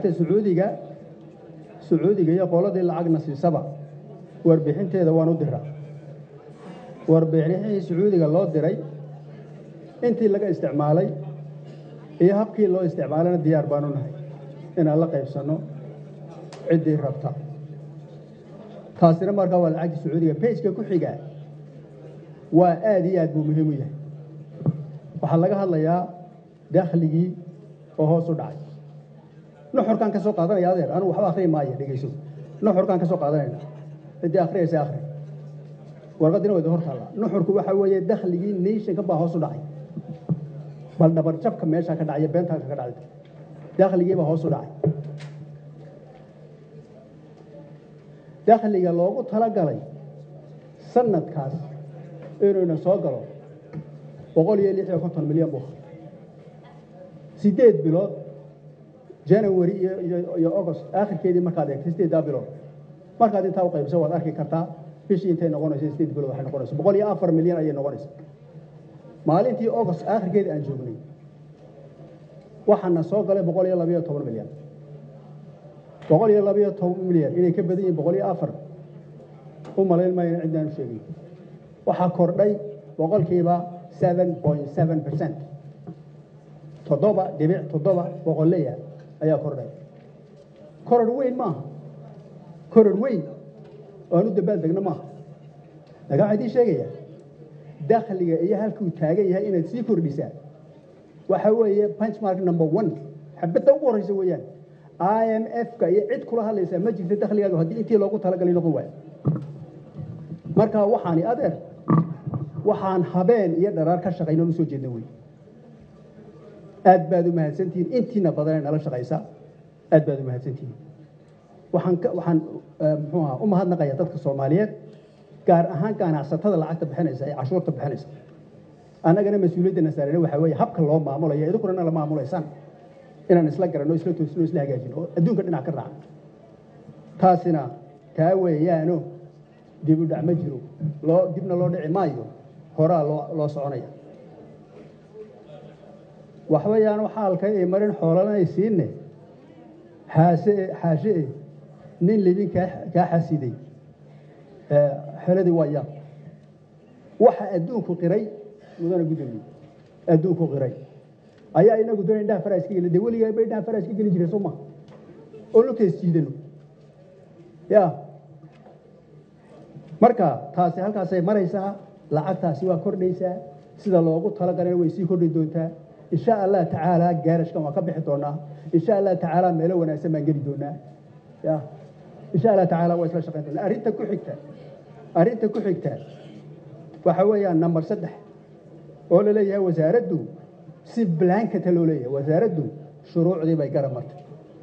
lacagta sacuudiga sacuudiga iyo qoladii lacagna siisaba warbixinteeda waan u diraa warbixinihii sacuudiga loo diray intii laga isticmaalay iyo habkii loo isticmaalayna diyaar baanu nahay inaan la qaybsanno ciddii rabta taasina markaa waa lacagta sacuudiga bejka ku xiga waa aad iyo aad buu muhiim u yahay waxaa laga hadlayaa dakhligii oo hoos u dhacay nuxurkaan ka soo qaadanaya adeer anugu waxba akhriyi maayo dhegeyso nuxurkaan ka soo qaadanayna ciddii akhriyaysa akhri warqaddina wayda hor taallaa nuxurku waxa weeye dakhligii nationka baa hoos u dhacay bal dhabar jabka meeshaa ka dhacaya beentaa ka dhacday dakhligiibaa hoos u dhacay dakhliga loogu talagalay sanadkaas inuyna soo galo boqol iyo lix iyo konton milyan buu sideed bilood janawari iyo agost aakhirkeedii markaad eegto sideeddaa bilood markaad intaa u qaybso waad arki kartaa bishii intay noqonayso sideed bilood waxay noqonayso boqol iyo afar milyan ayay noqonaysa maalintii agost aakhirkeedii aan joognay waxaana soo galay boqol iyo labayo toban milyan boqol iyo labayo toban milyan inay ka badan yihiin boqol iyo afar u malayn maayo in ciddaan u sheegay waxaa kordhay boqolkiiba seven point seven percent toddoba dhibic toddoba boqoleya ayaa kordhay koror weyn maaha koror weyn oo aan u dambaal degno maaha laga waxaa idiin sheegaya dakhliga iyo halkuu taagan yahay inaad sii kordhisaa waxa weeye benchmark number one xabadda ugu horreysa weeyaan i m f-ka iyo cid kula hadlaysaa ma jirta dakhligaaga haddii intii loogu talagalay noqon waayo marka waxaani adeer waxaan habeen iyo dharaar ka shaqayno u soo jeedna wey aad baad u mahadsantihiin intiina badanee nala shaqaysa aad baad u mahadsantihiin waxaan waxaan muxuu aha u mahadnaqaya dadka soomaaliyeed gaar ahaan ganacsatada lacagta bixinaysa ee cashuurta bixinaysa annagana mas-uuliyadda nasaarene waxaa weeye habka loo maamulayo idinkuna nala maamulaysaan inaan isla garanno isla toosino isla hagaajino oo adduunka dhinac ka raacan taasina taa weeyaano dib u dhac ma jiro loo dibna loo dhici maayo horaa loo loo soconaya waxbayaan xaalka ay marin xoolanay siinne xaase xaashe nin libin kaa kaa xasiday xeladii waa yaab waxa adduunku qiray mudana gudoomiye adduunku qiray ayaa inagu doona indhaha faraa iska geli dee weligaa ba indhaha faraa iska geli jiray soo ma oo lugtays jiidano ya marka taasi halkaasay maraysaa lacagtaasi waa kordhaysaa sida loogu talagalana way sii kordhi doontaa insha allah tacaala gaarashkan waan ka bixi doonaa insha allah tacaala meelo wanaagsan baan geli doonaa ya insha allah tacaala waa isla shaqayn doonaa arrinta ku xigta arrinta ku xigta waxa weeyaan number saddex oo la leeyahay wasaaraddu si blankata loo leeyahay wasaaraddu shuruucdii bay garab martay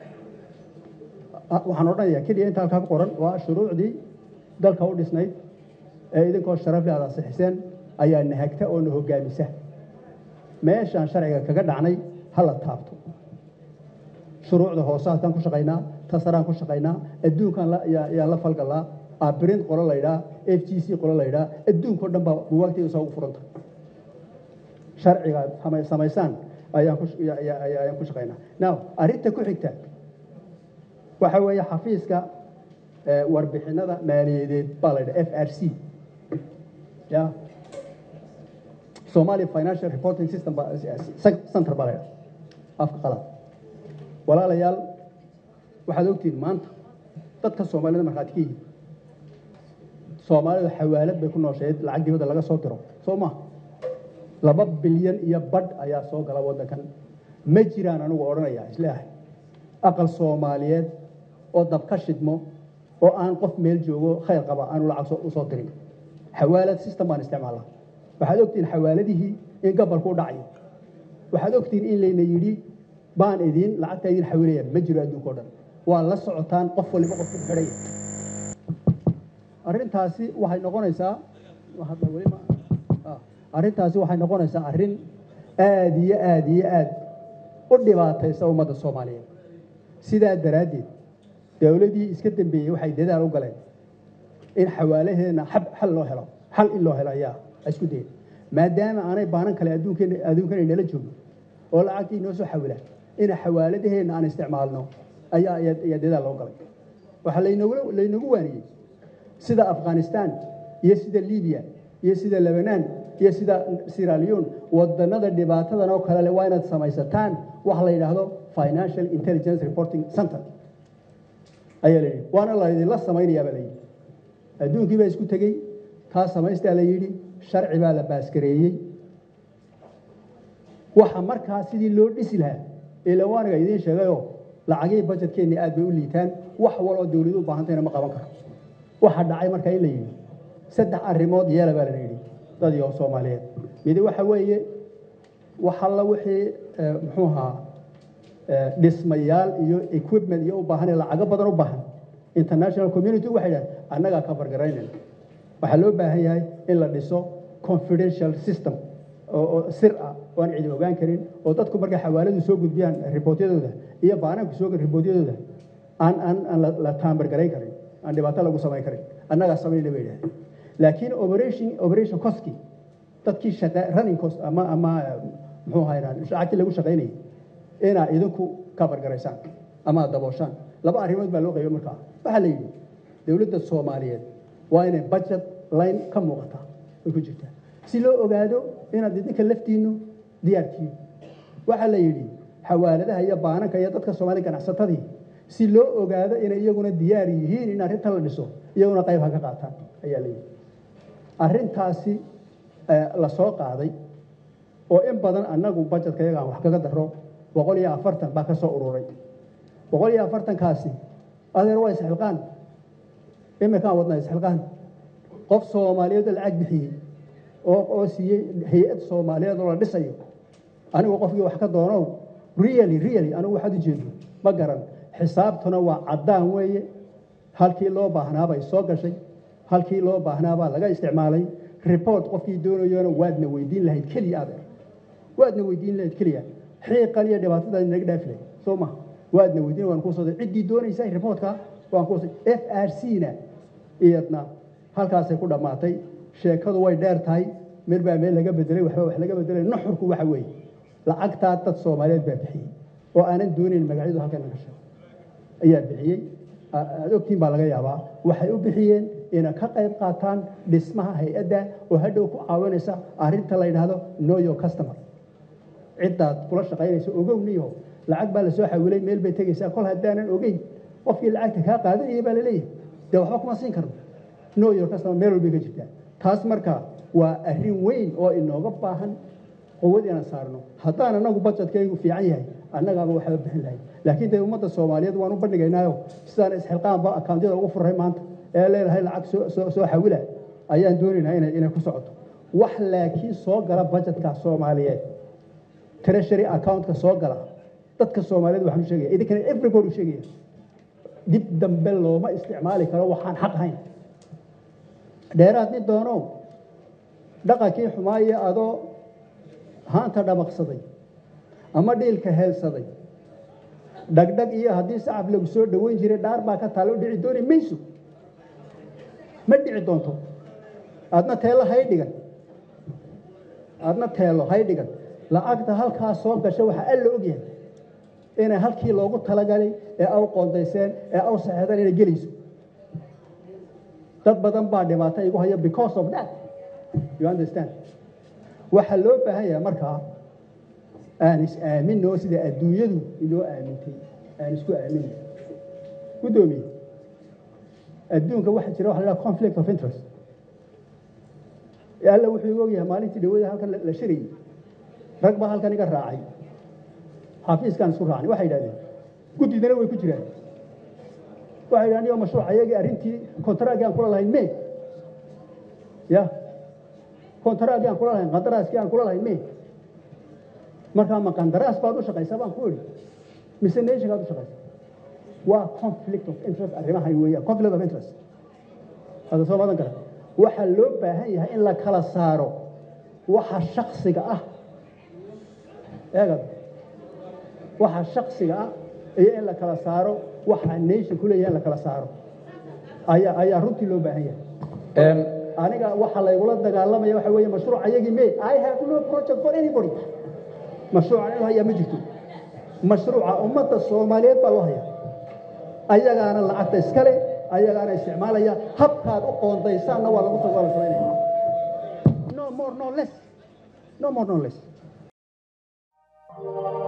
waxaan odhanayaa keliya inta halkaa ku qoran waa shuruucdii dalka u dhisnayd ee idinkoo sharafle aad ansixiseen ayaa nahagta oo na hoggaamisa meeshaan sharciga kaga dhacnay ha la taabto shuruucda hoosaadkaan ku shaqaynaa tasaraan ku shaqaynaa adduunkan ayaan la falgalaa abrint qolo laydhaa f g c qolo laydhaa adduunkao dhan baa buwaagtayda soo ugu furanta sharciga samaysaan ayaan ku shaqaynaa now arrinta ku xigta waxa weeye xafiiska warbixinada maaliyadeed baa la ydhaha f r c ya somalia financial reporting system center baa la ydhaha afka qalad walaalayaal waxaad ogtihiin maanta dadka soomaalida markhaati ka yihin soomaalidu xawaalad bay ku noosheed lacag dibadda laga soo diro soo ma laba bilyan iyo badh ayaa soo gala waddankan ma jiraan anigu odhanaya isleeahay aqal soomaaliyeed oo dab ka shidmo oo aan qof meel joogo khayr qaba aanu lacag u soo dirin xawaalad system baan isticmaalnaa waxaad ogtihiin xawaaladihii in gabalku u dhacayo waxaad ogtihiin in layna yidhi baan idiin lacagta idiin xawilaya ma jiro adduunka o dhan waa la socotaan qof waliba qof ku xidhay arrintaasi waxay noqonaysaa arrintaasi waxay noqonaysaa arrin aad iyo aad iyo aad u dhibaataysa ummadda soomaaliyeed sidaa daraaddeed dowladii iska dambeeyey waxay dadaal u galeen in xawaalaheena xal loo helo xal in loo helo ayaa isku dayeen maadaama aanay baanan kale adduunkana nala joogin oo lacagtii inoo soo xawilaan in xawaaladaheenna aan isticmaalno ayaa ayaa dadaal loo galay waxaa laynogu laynagu waaniyey sida afghanistan iyo sida libiya iyo sida lebanan iyo sida siralion wadanada dhibaatadan oo kale leh waa inaad samaysataan waxa la yidhaahdo financial intelligence reporting center ayaa la yidhi waana laydinla samaynayaa baa la yidhi adduunkii baa isku tegey taa samaystaa la yidhi sharci baa la baaskareeyey waxa markaa sidii loo dhisi lahaa ilawaaniga idiin sheegayoo lacagihii bajetkeenni aad bay u liitaan wax waloo dawladu u baahantayna ma qaban karo waxa dhacay markaa in la yidhi saddex arrimood yeela baa la yidhi dadii oo soomaaliyeed midi waxa weeye wax alla wixii muxuu ahaa dhismayaal iyo equipment iyo u baahan lacago badan u baahan international community waxay dhahay annagaa ka fargaraynayna waxaa loo baahan yahay in la dhiso confidential system oo sir ah oo aan cidi ogaan karin oo dadku markay xawaaladu soo gudbiyaan ribootyadooda iyo baanaanku soo ribootyadooda aan aan aan la taambargarayn karin aan dhibaato lagu samayn karin annagaa samaynayna bay idhahdeen laakiin operation operation coski dadkii shaqa running cost ama ama muxuu ahaa lacagtii lagu shaqaynayay inaa idinku ka bargaraysaan ama aad dabooshaan laba arrimood baa loo qaybo markaa waxaa la yidhi dowladda soomaaliyeed waa inay budget line ka muuqataa ay ku jirtaa si loo ogaado inaad idinka laftiinnu diyaartihiin waxaa la yidhi xawaaladaha iyo baananka iyo dadka soomaaliya ganacsatadii si loo ogaado inay iyaguna diyaar yihiin in arrintan la dhiso iyaguna qayb ha ka qaataan ayaa la yidhi arrintaasi la soo qaaday oo in badan annagu bajetka iyaga aan wax kaga daro boqol iyo afartan baa ka soo ururay boqol iyo afartankaasi adeer waa isxilqaan imikaan wadnaa isxilqaan qof soomaaliyeed oo lacag bixiyey oo oo siiyey hay-ad soomaaliyeed oo la dhisayo anigu qofkii wax ka doonow really really anigu waxaad u jeedo ma garan xisaabtuna waa caddaan weeye halkii loo baahnaabay soo gashay halkii loo baahnaabaa laga isticmaalay report qofkii doonayona waadna weydiin lahayd keliya adeer waadna weydiin lahayd keliya xiiqan iyo dhibaatadaa naga dhaafi lahayd soo ma waadna weydiin waan kuu soo ciddii doonaysa reportka waan kuu soo f r c na iyadna halkaasay ku dhammaatay sheekadu way dheer tahay mid baa meel laga bedelay waxba wax laga bedelay nuxurku waxa weeye lacagtaa dad soomaaliyeed baa bixiyey oo aanan doonayn magacyadu halkan naga sheego ayaa bixiyey aad ogtiin baa laga yaabaa waxay u bixiyeen inay ka qayb qaataan dhismaha hay-adda oo hadhow ku caawinaysa arrinta la yidhaahdo know your customer ciddaad kula shaqaynaysa ogowniyo lacag baa lasoo xawilay meel bay tegaysaa kol haddaanan ogeyn qofkii lacagta kaa qaadanaya baa laleeyahay dee waxba kuma siin karno know your customer meel walbay ka jirtaa taas marka waa arrin weyn oo inooga baahan quwad inaan saarno haddaan anagu bajetkaygu fiican yahay annagaaba waxba bixin lahayd laakiin dee ummadda soomaaliyeed waan u bandhigaynaayo sidaan isxilqaanba akaawntyada ugu furray maanta ee leedahay lacag soo soo xawila ayaan doonaynaa inay inay ku socoto wax laakiin soo gala bajetka soomaaliyeed treasury accountka soo gala dadka soomaaliyeed waxaan u sheegaya idinkana everybody u sheegaya dib dambe looma isticmaali karo waxaan xaq ahayn dheeraad nin doono dhaqankii xumaaye adoo haanta dhabaqsaday ama dhiilka heelsaday dhagdhag iyo haddii sacab lagu soo dhoweyn jiray dhaar baa ka taalo dhici dooni mayso ma dhici doonto aadna teelo hay dhigan aadna teelo hay dhigan lacagta halkaa soo gasha waxaa alla ogyahay inay halkii loogu talagalay ee aw qoondayseen ee aw saxeedeen inay gelayso dad badan baa dhibaato igu haya because of that you understand waxaa loo baahan yahay markaa aan is aaminoo sida adduunyadu inoo aamintay aan isku aaminay guddoomiye adduunka waxaa jira waxa la dhaha conflict of interest alla wuxuu igu ogyahay maalintii dhawada halkan la shirayay rag baa halkan iga raacay xafiiskaan isku raacnay waxay yidhahdeen guddidana way ku jiraan waxay yidhahdeen iyo mashruuc ayagii arrintii kontaraaggii aan kula lahayn me ya kontaraaggii aan kula lahayn qandaraaskii aan kula lahayn me markaa ma qandaraas baad u shaqaysaa baan ku idhi mise nationkaad u shaqaysaa waa conflict of interest arrimahan weeyaan conflict of interest hada soo madan kara waxaa loo baahan yahay in la kala saaro waxa shaksiga ah eegad waxa shaksiga ah iyo in la kala saaro waxa nation ku leeyahay in la kala saaro ayaa ayaa runtii loo baahan yahay aniga waxa laygula dagaalamaya waxa weeye mashruuc ayagii me i have no project for anybody mashruucan inuu hayaa ma jirto mashruuca ummadda soomaaliyeed baa loo hayaa ayagaana lacagta iskale ayagaana isticmaalaya habkaad u qoondaysaanna waa lagu waa la samaynaya no more no less no more no less